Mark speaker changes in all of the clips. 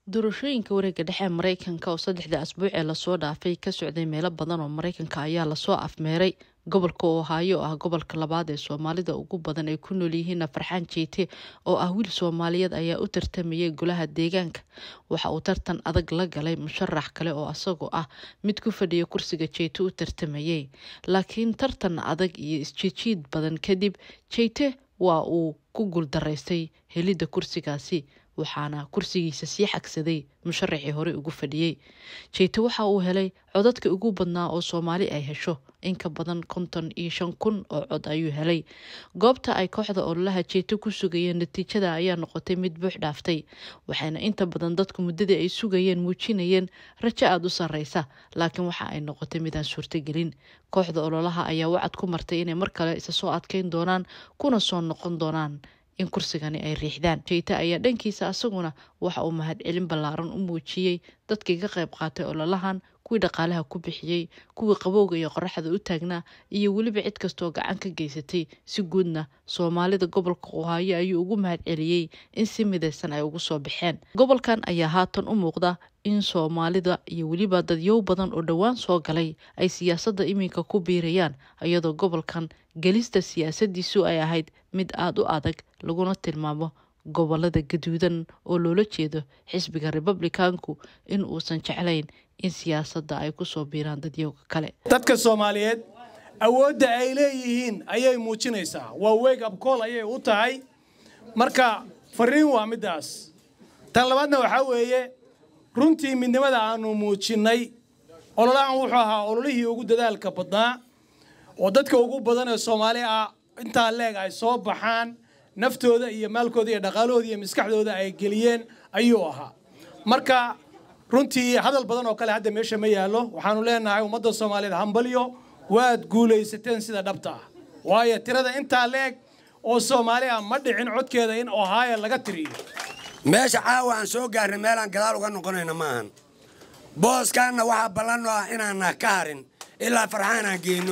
Speaker 1: doorashooyinka wareega dhexe ee mareykanka oo saddexda asbuuc ee lasoo dhaafay ka socday meelo badan oo mareykanka ayaa lasoo afmeeray gobolka ohaayo oo ah gobolka labaad ee soomaalida ugu badan ay ku nool yihiin farxaan jeete oo ah wiil soomaaliyeed ayaa u tartamayay golaha deegaanka waxa uu tartan adag la galay musharax kale oo asagoo ah mid ku fadhiya kursiga jeete u tartamayay laakiin tartan adag iyo isjiijiid badan kadib jeete waa uu ku guuldaraystay helidda kursigaasi waxaana kursigiisa sii xagsaday musharaxii hore ugu fadhiyey jeete waxa uu helay codadka ugu badnaa oo soomaali ay hesho in ka badan konton iyo shan kun oo cod ayuu helay goobta ay kooxda ololaha jeete ku sugayeen natiijada ayaa noqotay mid buux dhaaftay waxayna inta badan dadku muddadii ay sugayeen muujinayeen rajo aada u sarreysa laakiin waxa ay noqotay midaan suurtogelin kooxda ololaha ayaa wacad ku martay inay mar kale isa soo adkeyn doonaan kuna soo noqon doonaan in kursigani ay riixdaan jeyte ayaa dhankiisa asaguna waxa uu mahadcelin ballaaran u muujiyey dadkii ka qayb qaatay ololahan kuwii dhaqaalaha ku bixiyey kuwii qabowga iyo qoraxda u taagnaa iyo weliba cid kastoo gacan ka geysatay si guudna soomaalida gobolka ohaayo ayuu ugu mahadceliyey in si midaysan ay ugu soo baxeen gobolkan ayaa haatan u muuqda in soomaalida iyo weliba dadyow badan oo dhowaan soo galay ay siyaasadda iminka ku biirayaan iyadoo gobolkan gelista siyaasadiisu ay ahayd mid aada u adag laguna tilmaamo gobolada gaduudan oo loola jeedo xisbiga republicanku in uusan jeclayn in siyaasadda ay kusoo biiraan dadyowga kale
Speaker 2: dadka soomaaliyeed awoodda ay leeyihiin ayay muujinaysaa waa wake up call ayay u tahay marka fariin waa middaas tan labaadna waxaa weeye runtii midnimada aanu muujinnay ololahan wuxuu ahaa ololihii ugu dadaalka badnaa oo dadka ugu badan ee soomaali ah intaa leeg ay soo baxaan naftooda iyo maalkooda iyo dhaqaalahooda iyo maskaxdooda ay geliyeen ayuu ahaa marka runtii hadal badan oo kale hadda meesha ma yaallo waxaanu leenahay ummadda soomaaliyeed hambalyo waad guulaysateen sida dhabta ah waayo tirada intaa leeg oo soomaali ah ma dhicin codkeeda in ohaayo laga tiriyo
Speaker 3: meesha caawa aan soo gaarnay meelaan gadaal uga noqonayna maahan booskaanna waxaa ballanno ah inaanna ka harin ilaa farxaan aan geyno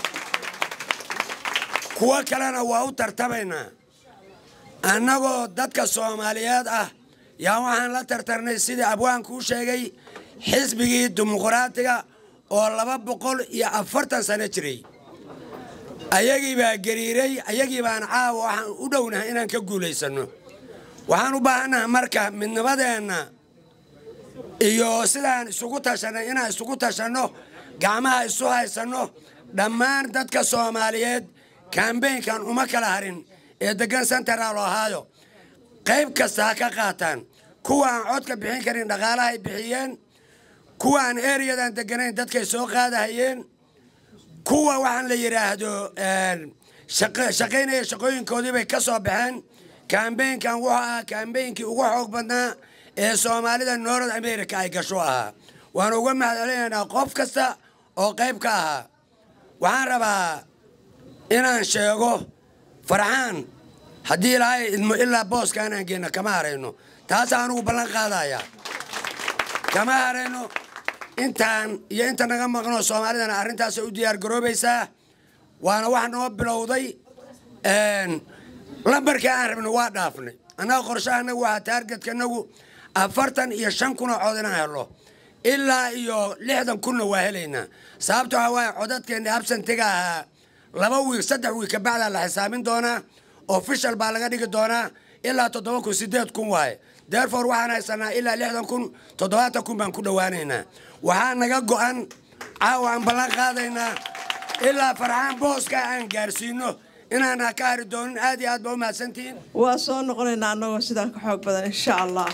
Speaker 3: kuwo kalena waa u tartamaynaa annagoo dadka soomaaliyeed ah yaa waxaan la tartarnay sidii abwaanku u sheegay xisbigii dimuqraatiga oo laba boqol iyo afartan sano jiray ayagii baa gariiray ayagii baan caawa waxaan u dhownahay inaan ka guulaysanno waxaan u baahannaha marka midnimadeenna iyo sidaan isugu tashanay inaan isugu tashanno gacmaha isu haysanno dhammaan dadka soomaaliyeed kambeynkan uma kala harin ee degan central ohaayo qayb kasta ha ka qaataan kuwa aan codka bixin karin dhaqaalahay bixiyeen kuwa aan eriyadan deganayn dadkay soo qaadahayeen kuwa waxaan la yidhaahdo shaqaynaya shaqooyinkoodii bay ka soo baxeen kambeynkan wuxuu ahaa kambeynkii ugu xoog badnaa ee soomaalida north america ay gasho ahaa waanu uga mahadcelinaynaa qof kasta oo qayb ka ahaa waxaan rabaa inaan sheego farxaan haddii ilaahay idmo ilaa booska anaan geenno kama harayno taasa anugu ballan qaadaya kama harayno intaan iyo inta naga maqnoo soomaalidana arrintaasay u diyaar garoobaysaa waana wax noo bilowday lambarkii aan rabno waa dhaafnay annaga qorshaha anagu waxaa taargetkanagu afartan iyo shan kun oo cod inaan helo ilaa iyo lixdan kunna waa helaynaa sababta waxaa waaye codadkeenna absantiga ahaa laba wiig saddex wiig kabacdaa la xisaabin doonaa ofishal baa laga dhigi doonaa ilaa toddoba kun sideed kun waaye deerfor waxaan haysanaa ilaa lixdan kun toddobaatan kun baan ku dhowaanaynaa waxaa naga go'an caawa aan ballan qaadaynaa ilaa farxaan booska aan gaarsiino inaana ka hari doonin aad iyo aad baa u mahadsantihiin
Speaker 4: waa soo noqonaynaa annagoo sidaan ka xoog badan insha allah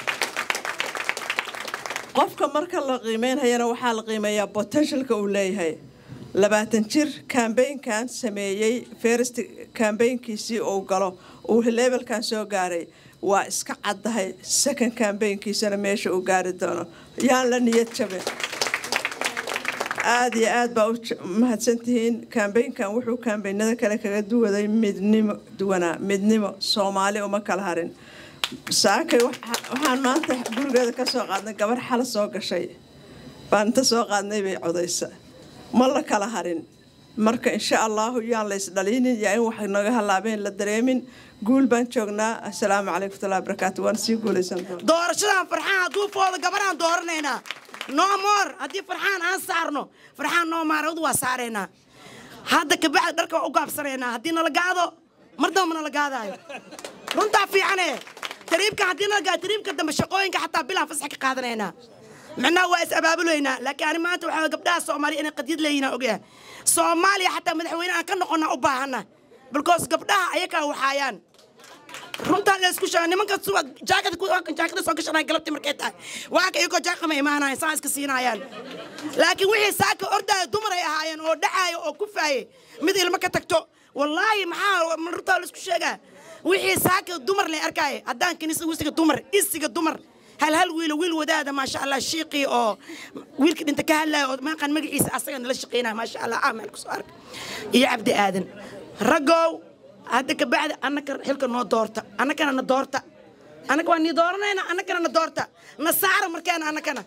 Speaker 4: qofka marka la qiimeynhayana waxaa la qiimeeyaa botenshaalka uu leeyahay labaatan jir kambeynkan sameeyey ferst kambeynkiisii uu galo uu leebelkan soo gaaray waa iska caddahay second kambeynkiisana meesha uu gaari doono yaan la niyad jabin aada iyo aad baa u mahadsantihiin kambeynkan wuxuu kambeynada kale kaga duwaday midnimo duwanaa midnimo soomaali uma kala harin saakay waxaan maanta gurigeeda ka soo qaadnay gabar xala soo gashay baan inta soo qaadnay bay codaysa ma la kala harin marka insha allahu yaan la isdhalinin yaa in waxay naga halaabeen la dareemin guul baan joognaa assalaamu calaykum watullahi wabarakaatu waan sii guulaysan doonaa
Speaker 5: doorashadan farxaan hadduu foodo gabaraan dooranaynaa no more haddii farxaan aan saarno farxaan noo maarad waa saaraynaa hadda kabacdi dharka waa u gaabsanaynaa haddii nala gaado mar damba nala gaadaayo runtaa fiicane tariibka haddii nala gaado tariibka dambe shaqooyinka xataa bilaan fasax ka qaadanaynaa micnaha waa is abaabulaynaa laakiin ani maanta waxaa gabdhaha soomaaliya inay qadiyad leeyihin aan ogyahay soomaaliya xataa madaxweyne aan ka noqona u baahana because gabdhaha ayakaa waxaayaan runtaa la isku sheega nimanka suwa jaakada ku jaakada soo gashanaya galabtii markay tahay waaka iyagoo jaaka ma imaanayan saa iska siinayaan laakiin wixii saaka ordaayo dumar ay ahaayeen oo dhacaayo oo kufaaye mid ilmo ka tagto wallaahi maxaa runtaa la isku sheegaa wixii saaka dumar lay arkaaye haddaan kanisa wisiga dumar isiga dumar hal hal wiilo wiil wadaada maasha allah shiiqii oo wiilka dhinta ka hadlaya oo maaqan magaciisa asaga nala shaqeynaya maasha allah aameel kusoo arka iyo cabdi aadan raggow hadda kabacdi annaka xilka noo doorta annakana na doorta annaka waa nii dooranayna annakana na doorta na saara markeena annakana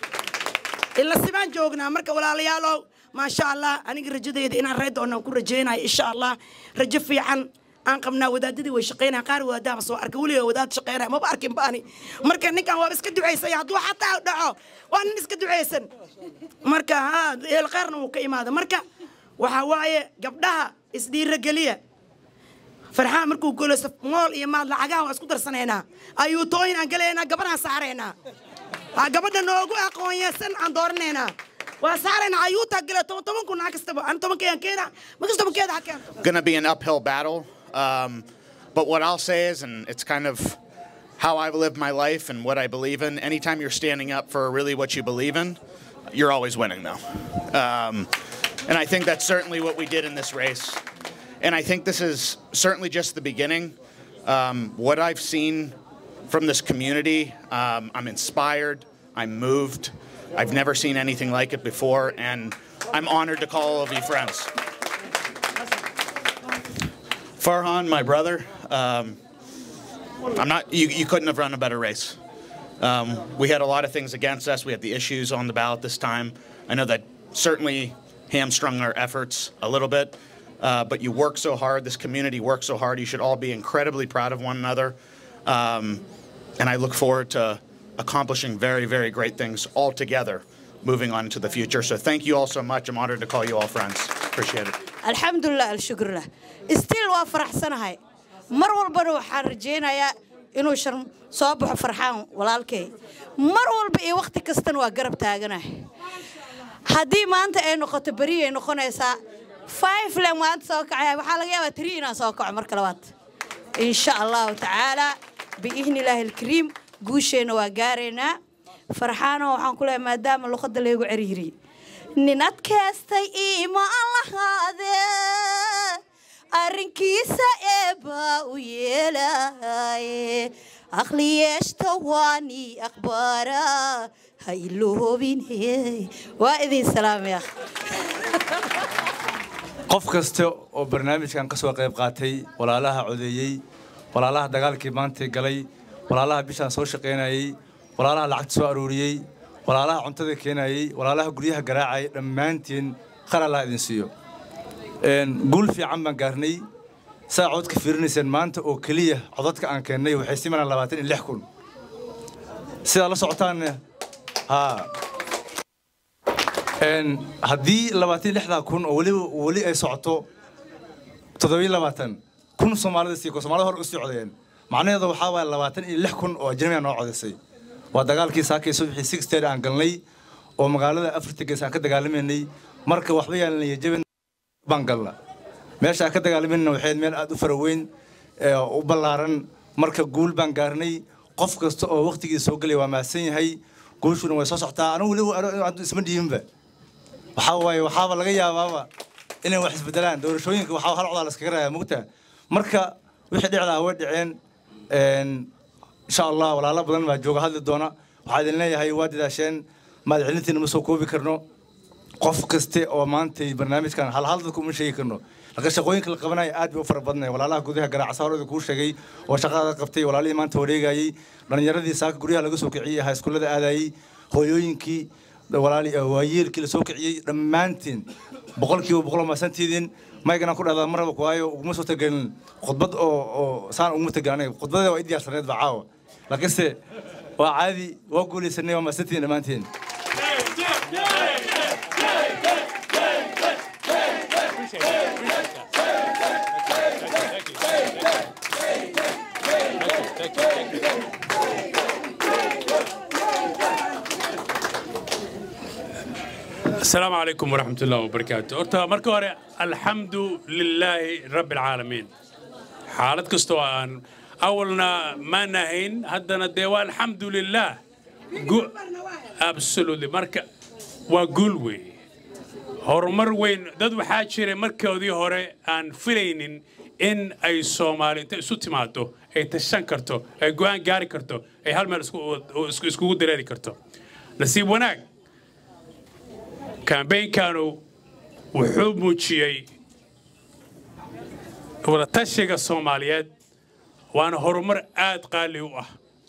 Speaker 5: ila sibaan joognaa marka walaalayaalow maasha allah aniga rajadayda inaan ree doonaan ku rajaynayo insha allah rajo fiican aan qabnaa wadaadadii way shaqaynaya qaar wadaadaaba soo arka weliga wadaad shaqaynaya maba arkin baani marka ninkan waaba iska ducaysaya hadduu xataa dhaco waa nin iska ducaysan marka ha eel khayrna wuu ka imaada marka waxaa waaye gabdhaha isdhiirageliya farxaan markuu golaysto mool iyo maad lacagaha waan isku darsanaynaa ayuutooyin aan galaynaa gabadhaan saaraynaa ha gabadha noogu aqoonyeesan aan dooranaynaa waa saaraynaa ayuutaa gala toban toban kun ha kastaba an tobankeedan keena makas tobankeeda ha keento
Speaker 6: going to be an uphill battle. Um, but what I'll say is, and it's kind of how I've lived my life and what I believe in, anytime you're standing up for really what you believe in, you're always winning, though. Um, and I think that's certainly what we did in this race. And I think this is certainly just the beginning. Um, what I've seen from this community, um, I'm inspired, I'm moved. I've never seen anything like it before, and I'm honored to call all of you friends. Farhan, my brother, um, I'm not. You, you couldn't have run a better race. Um, we had a lot of things against us. We had the issues on the ballot this time. I know that certainly hamstrung our efforts a little bit. Uh, but you work so hard. This community works so hard. You should all be incredibly proud of one another. Um, and I look forward to accomplishing very, very great things all together moving on into the future. So thank you all so much. I'm honored to call you all friends. Appreciate it.
Speaker 7: alxamdulilah alshukrulah stiil waa faraxsanahay mar walbana waxaan rajaynayaa inuu shar soo baxo farxaan walaalkay mar walba iyo wakhti kastana waa garab taaganahay haddii maanta ay noqoto beri ay noqonaysaa five le maanta soo kacaya waxaa laga yaabaa tiri inaan soo kaco marka labaad insha allahu tacaala biidni illaahi alkariim guusheenna waa gaaraynaa farxaano waxaan ku leeyahay maadaama luqadda laygu cerihiriyey nin adkaystay iimaan lahaadee arrinkiisa eebbaa u yeelaaye aqli yeeshta waani akhbaara ha iloobine waa idin salaamaya
Speaker 8: qof kasta oo barnaamijkan ka soo qayb qaatay walaalaha codeeyey walaalaha dagaalkii maantay galay walaalaha bishaan soo shaqaynayey walaalaha lacagta soo arooriyey walaalaha cuntada keenayey walaalaha guryaha garaacayay dhammaantiin khar allah idin siiyo guul fiican baan gaarnay saa codka fiirinayseen maanta oo keliya codadka aan keennay waxay simanaan labaatan iyo lix kun sidaa la socotaanne haa haddii labaatan iyo lixdaa kun oo weliba weli ay socoto toddobiyo labaatan kun soomaalida sii ko soomaalida hore u sii codeeyeen macnaheedu waxaa waaya labaatan iyo lix kun oo ajnabiga noo codisay waa dagaalkii saakay subaxii sixteed aan galnay oo magaalada afarta gees aan ka dagaalamaynay marka waxba yaalanaya jabin baan galna meesha aan ka dagaalamayna waxayd meel aad u faraweyn u ballaaran marka guul baan gaarnay qof kasta oo waqtigii soo gelaya waa mahadsan yahay guushuna way soo socotaa anigu weliba isma dhiibinba waxaa waaye waxaaba laga yaabaaba inay wax isbedelaan doorashooyinka waxaa hal codaa la iskaga raaya mugta marka wixii dhicdaa way dhiceen insha allah walaalo badan baa jooga hadli doona waxaa idin leeyahay waa dadaasheen mahadcelintiina ma soo koobi karno qof kaste oo maantay barnaamijkan hal hal dadku uma sheegi karno laka shaqooyinka la qabanaya aad bay u fara badnay walaalaha gudaha garaaca horeda kuu sheegay oo shaqada qabtay walaalihii maanta wareegayey dhallinyaradii saaka guryaha laga soo kiciyey ahaa iskuullada aadayey hooyooyinkii walaali waayeelkii la soo kiciyey dhammaantiin boqolkiiba boqol maasantiidin maygana ku dhahdaa marraba waayo uguma soo tagelin khudbad oo oo saan uguma tagelin aniga khudbadada waa i diyaarsaneed ba caawa laakiinse waa caadi waa guulaysanay waa maasantiidin dhammaantiin
Speaker 9: السلام عليكم ورحمة الله وبركاته horta marka hore alxamdu lilaahi rabi alcaalamiin xaalad kastoo aan awalna ma nahayn haddana dee waa alxamdu lilah absolutely marka waa guul wey horumar weyn dad waxaa jiray markoodii hore aan filaynin in ay soomaali inta isu timaado ay tashan karto ay go'aan gaari karto ay hal meel iskugu dareeri karto nasiib wanaag kambaynkanu wuxuu muujiyey wadatashiga soomaaliyeed waana horumar aad qaali u ah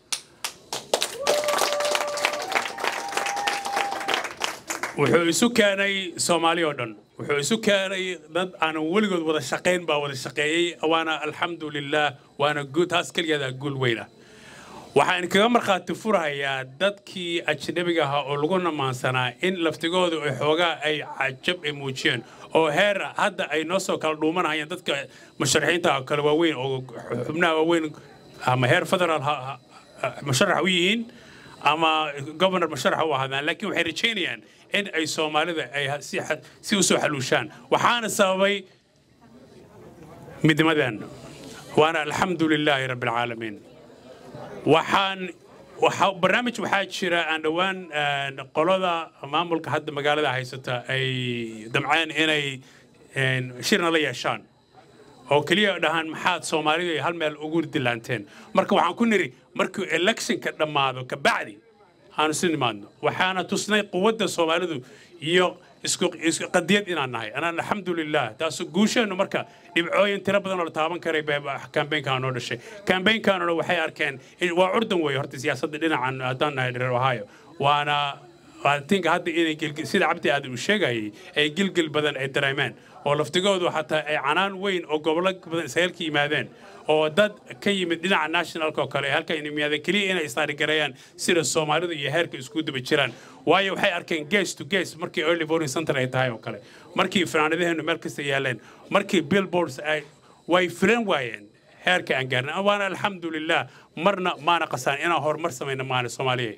Speaker 9: wuxuu isu keenay soomaali oo dhan wuxuu isu keenay dad aanan weligood wada shaqayn baa wada shaqeeyey waana alxamdu lilah waana taas keligeeda guul weyna waxaan kaga markhaati furahayaa dadkii ajnabiga ahaa oo lagu namaansanaa in laftigoodu ay xoogaa ay cajab ay muujiyeen oo heer hadda ay noo soo kala dhuumanahayeen dadka musharaxiinta kale waaweyn oo xubnaha waaweyn ama heer federaal musharax u yihiin ama gobonor musharax u ahaadaan laakiin waxay rajaynayaan in ay soomaalida ay si u soo xaluushaan waxaana sababay midnimadan waana alxamdu lilaahi rabbi alcaalamiin waxaan barnaamij waxaa jira aan dhowaan qolada maamulka hadda magaalada haysata ay damceen inay shirna la yeeshaan oo keliya dhahaan maxaad soomaalidu ay hal meel ugu dilaanteen marka waxaan ku niri markuu electionka dhammaado kabacdi aanu si nimaadno waxaana tusnay quwadda soomaalidu iyo isku qadiyad inaan nahay anaan alxamdulilah taas guusheennu marka dhibcooyin tiro badan oo la taaban karay kambeynkan noo dhashay kambeynkanuna waxay arkeen waa curdan weeye horta siyaasadda dhinacan haddaan nahay reer ohio waana tinka hadda inay sida cabdi aadan uu sheegayay ay gilgil badan ay dareemeen oo laftigoodu xataa ay canaan weyn oo gobollo badan israa'iilka yimaadeen oo dad ka yimid dhinaca nationalka oo kale halka yimaadeen keliya inay istaarigareeyaan sida soomaalidu iyo heerka isku daba jiraan waayo waxay arkeen ges to ges markii early voting center ay tahay oo kale markii fanaanadaheenu meel kasta yaaleen markii billboards ay way filan waayeen heerka aan gaarnay waana alxamdulilah marna maana qasaan inaan horumar samayna maana soomaaliya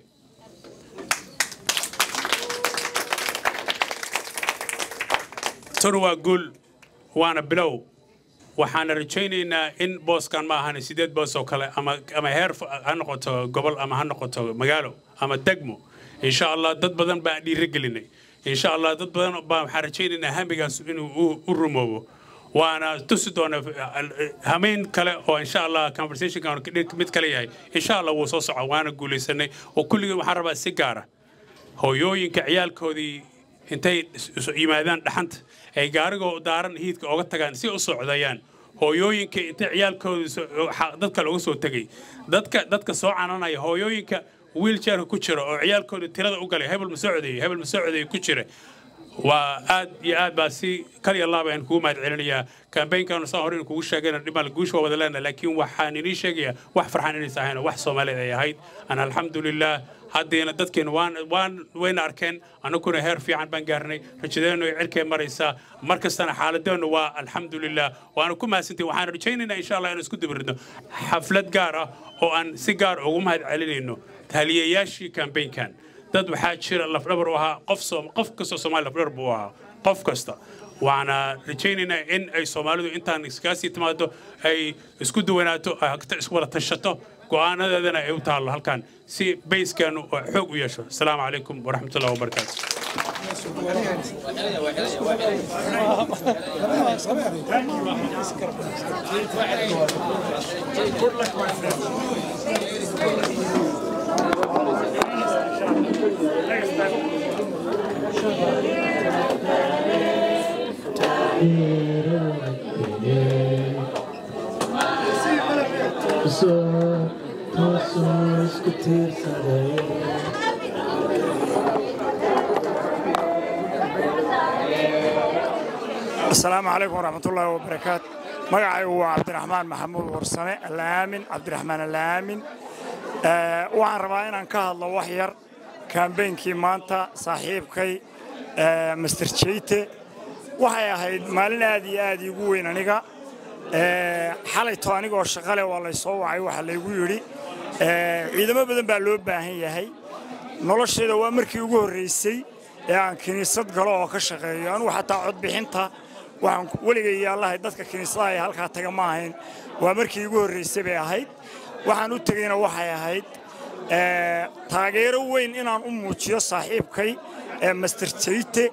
Speaker 9: tanu waa guul waana bilow waxaana rajaynaynaa in booskan ma ahan sideed boos oo kale ama ama heer ha noqoto gobol ama ha noqoto magaalo ama degmo insha allah dad badan baan dhiirigelinay insha allah dad badan baan waxaan rajaynaynaa hamigaas inuu u rumoobo waana tusi doona hameyn kale oo insha allah conversationkan mid kale yahay insha allah wuu soo soco waana guulaysanay oo kulligii waxaan rabaa si gaara hooyooyinka ciyaalkoodii intay yimaadaan dhaxanta ay gaarigoo daaran hiidka oga tagaan si u socdayaan hooyooyinka intay ciyaalkooda dadka looga soo tegay dadka dadka soo cananaya hooyooyinka wiiljeerka ku jira oo ciyaalkooda tirada u galay hebel masocday hebel masocday ku jira waa aad iyo aad baa si kal iyo laaba aan kugu mahad celinayaa kambaynkanu saan hore in kugu sheegayna dhimal guusha waa wada leena laakiin waxaan inii sheegayaa wax farxan inaysa ahayn wax soomaaliyeed ay ahayd an alxamdulilah haddeena dadkeena waan waan wayna arkeen annaguna heer fiican baan gaarnay rajadeennu ay cirkay maraysaa mar kastana xaaladeennu waa alxamdulilah waana ku mahadsantahin waxaan rajaynaynaa insha allah inaan isku dabaridno xaflad gaar ah oo aan si gaar ugu mahad celinayno taliyayaashii kambaynkan dad waxaa jira lafdhabar u ahaa qof qof kastoo soomaali lafdhabar buu ahaa qof kasta waxaana rajaynaynaa in ay soomaalidu intaan iskaasii timaado ay isku duwanaato iswada tashato go'aanadeedana ay u taallo halkan si bayskeenu oo xoog u yeesho asalaamu calaykum waraxmat ullahi wabarakaatu
Speaker 10: Soo, soo, isku tiirsaday asalaamu calaykum waraxmatullaahi wabarakaatu magacaygu waa cabdiraxmaan maxamuud warsame allaamin cabdiraxmaan allaamin waxaan rabaa inaan ka hadlo wax yar kaambeynkii maanta saaxiibkay master jeyte waxay ahayd maalin aad iyo aad iigu weyn aniga xalayto anigoo shaqale waa laysoo wacay waxaa laygu yidhi ciidamo badan baa loo baahan yahay nolosheeda waa markii ugu horraysay ee aan kiniisad galo oo ka shaqeeyo anugu xataa codbixinta waxaan weligay yaallahay dadka kiniisadaha ee halkaa taga ma ahayn waa markii igu horraysay bay ahayd waxaan u tegeyna waxay ahayd taageero weyn inaan u muujiyo saaxiibkay ee master jeyte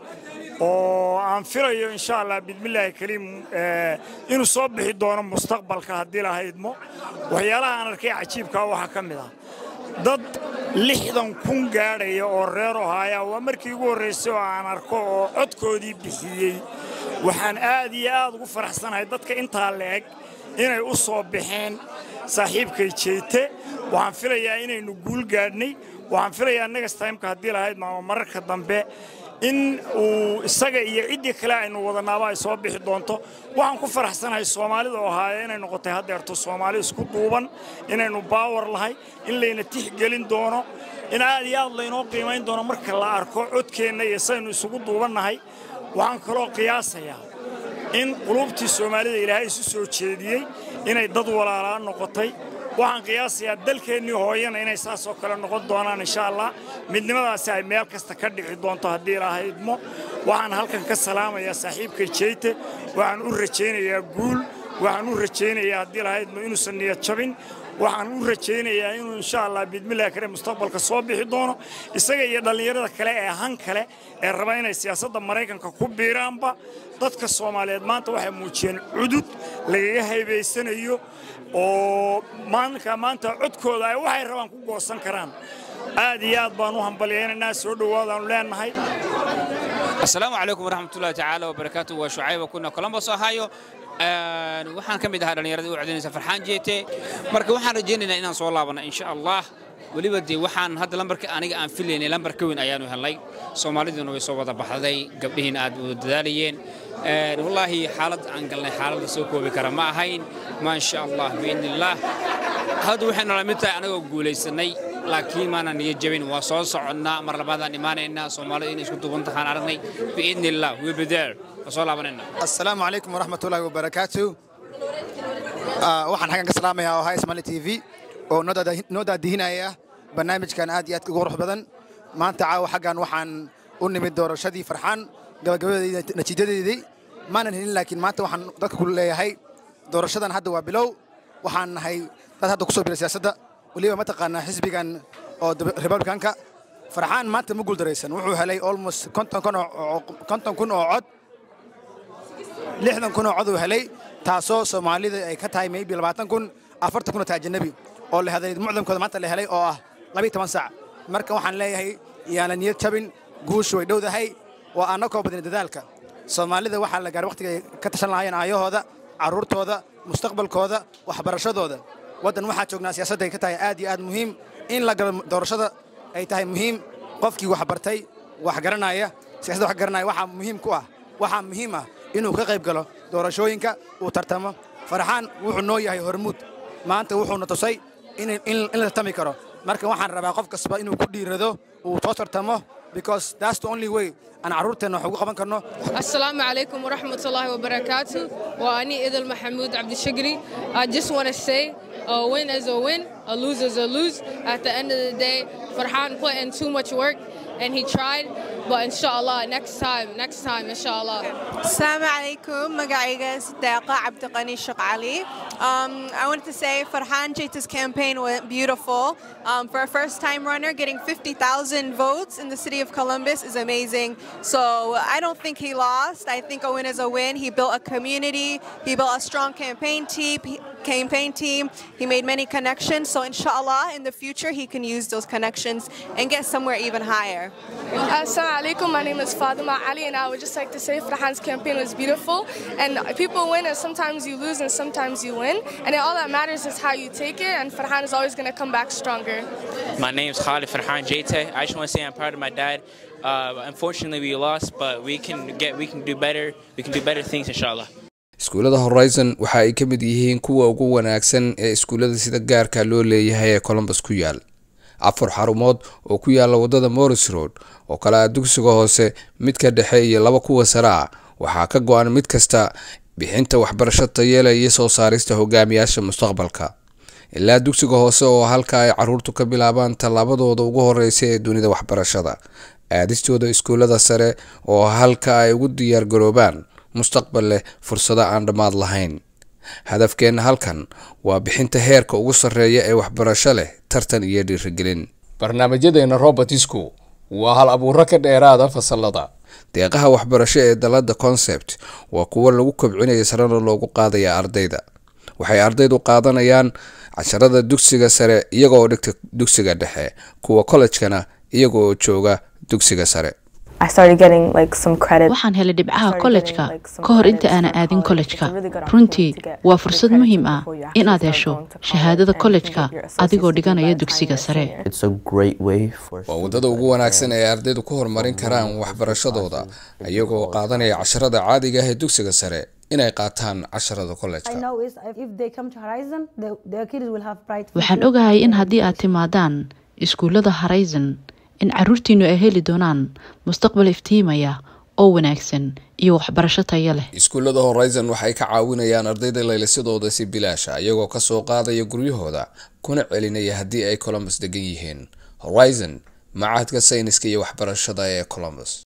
Speaker 10: oo aan filayo insha allah bismillaahi kariim inuu soo bixi doono mustaqbalka haddii la haydmo waxyaalaha aan arkay cajiibkaa waxaa ka mid ah dad lixdan kun gaadhaya oo reer ohaaya waa markii ugu horraysay oo aan arko oo codkoodii bixiyey waxaan aad iyo aad ugu faraxsanahay dadka intaa la-eg inay u soo baxeen saaxiibkay jeyte waxaan filayaa inaynu guul gaadhnay waxaan filayaa next timeka haddii lahayd maama mararka dambe in uu isaga iyo ciddii kale aynu wadanaaba ay soo bixi doonto waxaan ku faraxsanahay soomaalida oo ahaaya inay noqotay haddeerto soomaali isku duuban inaynu baawar lahay in layna tixgelin doono in aad iyo aad laynoo qiimayn doono marka la arko codkeenna iyo saynu isugu duubannahay waxaan kaloo qiyaasayaa in qulubtii soomaalida ilaahay isu soo jeediyey inay dad walaalaa noqotay waxaan qiyaasayaa dalkeennii hooyana inay saasoo kale noqon doonaan insha allah midnimadaasi ay meel kasta ka dhici doonto haddii ilaahay idmo waxaan halkan ka salaamayaa saaxiibkay jeyte waxaan u rajaynayaa guul waxaan u rajaynayaa haddii ilaahay idmo inuusan niyad jabin waxaan u rajaynayaa inuu insha allah bidmillahi kare mustaqbalka soo bixi doono isaga iyo dhallinyarada kale ee han kale ee raba inay siyaasadda maraykanka ku biiraanba dadka soomaaliyeed maanta waxay muujiyeen cudud lagaga haybaysanayo oo maalinka maanta codkooda ay waxay rabaan ku goosan karaan aad iyo aad baan u hambalyaynaynaa soo dhowaadaanu leenahay
Speaker 11: asalaamu calaykum waraxmatullahi tacaala wabarakaatu waa shucayba kuna columbus ohio waxaan ka mid ahaa dhallinyaradii u codinaysa farxaan jeete marka waxaan rajaynaynaa inaan soo laabana insha allah weliba dee waxaan hadda lambarka aniga aan filaynay lambar ka weyn ayaanu helnay soomaaliduna way soo wada baxday gabdhihiina aad wada dadaalayeen wallaahi xaalad aan galnay xaalada soo koobi kara ma ahayn maa insha allah biidni illaah hadda waxay nala mid tahay anagoo guulaysanay laakiin maana niyo jabin waa soo soconnaa mar labaadaan imaanaynaa soomaalida inay isku duuban tahaan aragnay biidni illah we'll be there waa soo laabanayna
Speaker 12: asalaamu calaykum waraxmatullaahi wabarakaatu waxaan xaggan ka salaamayaa ohay somali t v oo noo daadihinaya barnaamijkan aad iyo aad ugu qurux badan maanta caawa xaggan waxaan u nimid doorashadii farxaan gabagabadeedii natiijadeedii maanan helin laakiin maanta waxaan dadka ku leeyahay doorashadan hadda waa bilow waxaan nahay dad hadda ku soo biray siyaasadda weliba mataqaanaa xisbigan oo republicanka farxaan maanta ma guuldaraysan wuxuu helay almost konton kun oo cod lixdan kun oo cod uu helay taasoo soomaalida ay ka tahay maybe labaatan kun afartan kun oo tahay ajanabi oo la helay mucdamkooda maanta la helay oo ah labiyo toban sac marka waxaan leeyahay yaana niyad jabin guushu way dhowdahay waa annakoo badin dadaalka soomaalida waxaa la gaaray waqtiga ay ka tashan lahaayeen aayahooda carruurtooda mustaqbalkooda waxbarashadooda waddan waxaa joognaa siyaasadda ay ka tahay aad iyo aad muhiim in la galo doorashada ay tahay muhiim qofkii wax bartay wax garanaya siyaasadda wax garanaya waxaa muhiim ku ah waxaa muhiim ah inuu ka qayb galo doorashooyinka uu tartamo farxaan wuxuu noo yahay hormuud maanta wuxuuna tusay in la tartami karo marka waxaan rabaa qof kastaba inuu ku dhiirado uu soo tartamo because that's the only way aan carruurteenna wax ugu qaban karno
Speaker 13: asalaamu calaykum waraxmat ullaahi wabarakaatu waa ani idil maxamuud cabdishagri i just want to say a win is a win a lose is a lose at the end of the day farhan put in too much work and he tried but inshallah next time next time inshallah
Speaker 14: Assalamu alaikum. Magaiga Sidaqa Abdiqani Shaqali. Um, I wanted to say Farhan Jaita's campaign went beautiful. Um, for a first time runner, getting 50,000 votes in the city of Columbus is amazing. So I don't think he lost. I think a win is a win. He built a community, he built a strong campaign team. Campaign team. He made many connections. So So, inshallah, in the future, he can use those connections and get somewhere even higher.
Speaker 13: Assalamu alaikum. My name is Fatima Ali, and I would just like to say Farhan's campaign was beautiful. And people win, and sometimes you lose, and sometimes you win. And all that matters is how you take it, and Farhan is always going to come back stronger.
Speaker 15: My name is Khalid Farhan Jete. I just want to say I'm proud of my dad. Uh, unfortunately, we lost, but we can get, we can do better. We can do better things, inshallah.
Speaker 16: iskuullada horizon waxa ay ka mid yihiin kuwa ugu wanaagsan ee iskuullada sida gaarka loo leeyahay ee colombus ku yaal afar xarumood oo ku yaala waddada morris road oo kale ah dugsiga hoose midka dhexe iyo laba kuwa sare ah waxaa ka go-an mid kasta bixinta waxbarasho tayeela iyo soo saarista hogaamiyaasha mustaqbalka ilaa dugsiga hoose oo halka ay caruurtu ka bilaabaan tallaabadooda ugu horeysa ee dunida waxbarashada aadistooda iskuullada sare oo halka ay ugu diyaargaroobaan mustaqbal leh fursado aan dhammaad lahayn hadafkeenna halkan waa bixinta heerka ugu sarreeya ee waxbarasho leh tartan iyo dhiirigelin barnaamijyadeena robertisku waa hal abuuro ka dheeraada fasalada deeqaha waxbarasho ee dalada concept waa kuwo lagu kobcinaya sarena loogu qaadaya ardayda waxay ardaydu qaadanayaan casharada dugsiga sare iyagoo dhigta dugsiga dhexe kuwa kollejkana iyagoo jooga dugsiga sare
Speaker 1: waxaan helay dhibcaha kollejka ka hor inta aanan aadin kollejka runtii waa fursad muhiim ah inaad hesho shahaadada kollejka adigoo dhiganaya dugsiga sare
Speaker 16: waa waddada ugu wanaagsan ee ardaydu ku horumarin karaan waxbarashadooda iyagoo qaadanaya casharada caadiga ah ee dugsiga sare inay qaataan casharada kollejka
Speaker 1: waxaan ogahay in haddii aad timaadaan iskuullada horizon in caruurtiinu ay heli doonaan mustaqbal iftiimaya oo wanaagsan iyo waxbarasho tayo leh
Speaker 16: iskuullada horizon waxay ka caawinayaan ardayda laylisadooda si bilaasha iyagoo kasoo qaadaya guryahooda kuna celinaya haddii ay colombus degan yihiin horizon macahadka sayniska iyo waxbarashada ee colombus